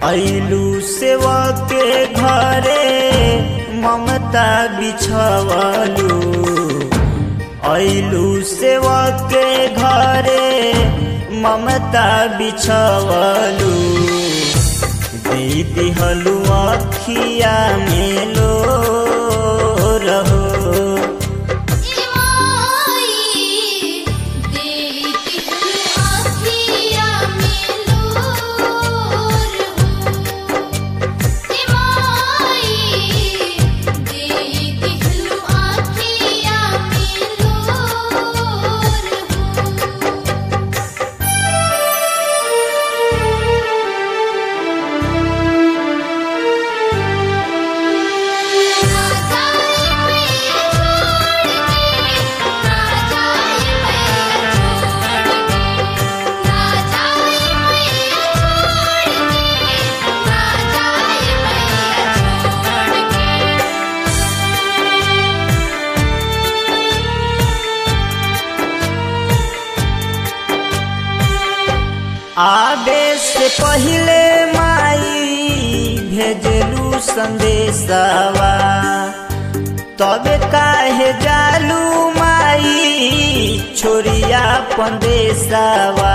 ऐलू सेवा के घरे ममता बिछवलू ऐलू सेवा के घरे ममता बिछवलू दे दिहलू अखिया में लो रहो आबे से पहले माई भेजलू संदेशवा तबे काहे जालू माई छोरिया पंदेशवा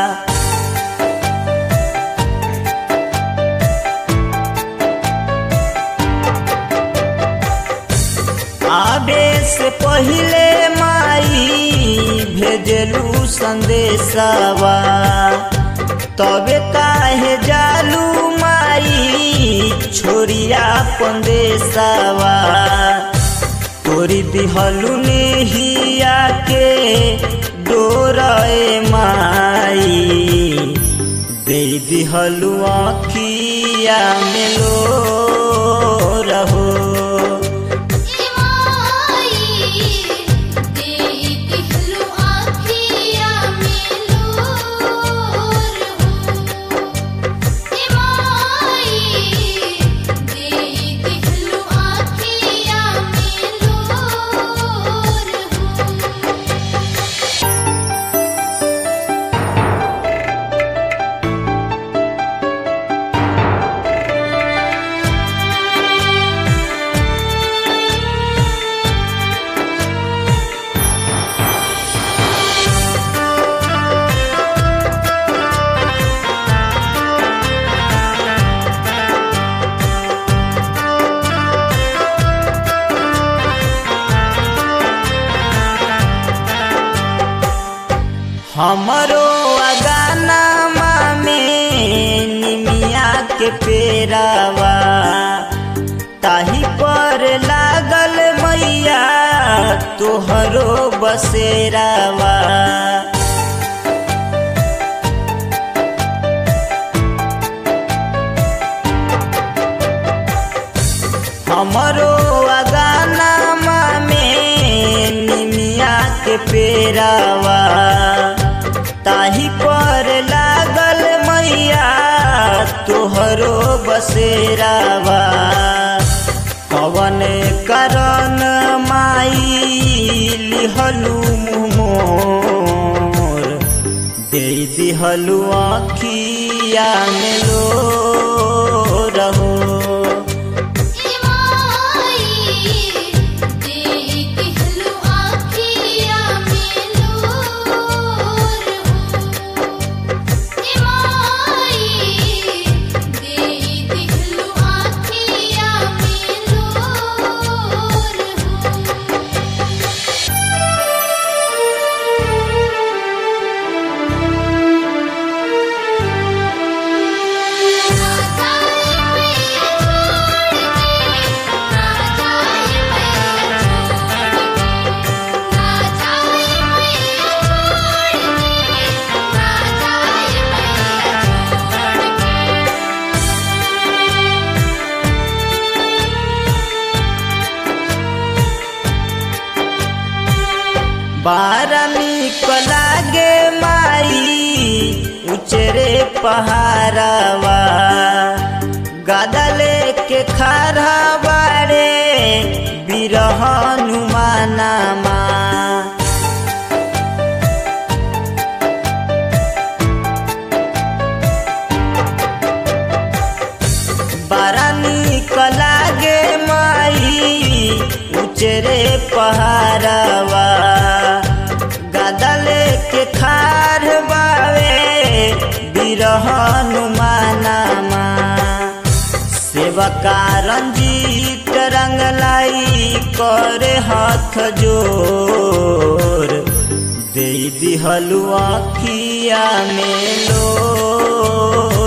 आबे से पहले माई भेजलू संदेशवा तबे काहे जालू माई छोरिया पंदेशवा तोरी दिहलू नेहिया के डोरे माई दे दिहलू आखिया में लो रहो हमरो अगाना में निमिया के पेरावा ताही पर लागल मैया तोहरो बसेरावा हमरो अगाना में निमिया के पेरावा ताही पर लागल मैया तोहरो बसेरावा कवन करन माई लिहलू मोर दे दिहलू आखिया में लो रहो बारा निक लागे माई उचरे पहाड़वा गदले के खारा बारे बिरह हनुमानमा बड़ा निक लागे माई उचरे पहाड़वा गदले के खार बावे बिरहन मानामा सेवका रंजीत रंगलाई करे हाथ जोर दे दिहलु आखिया में लो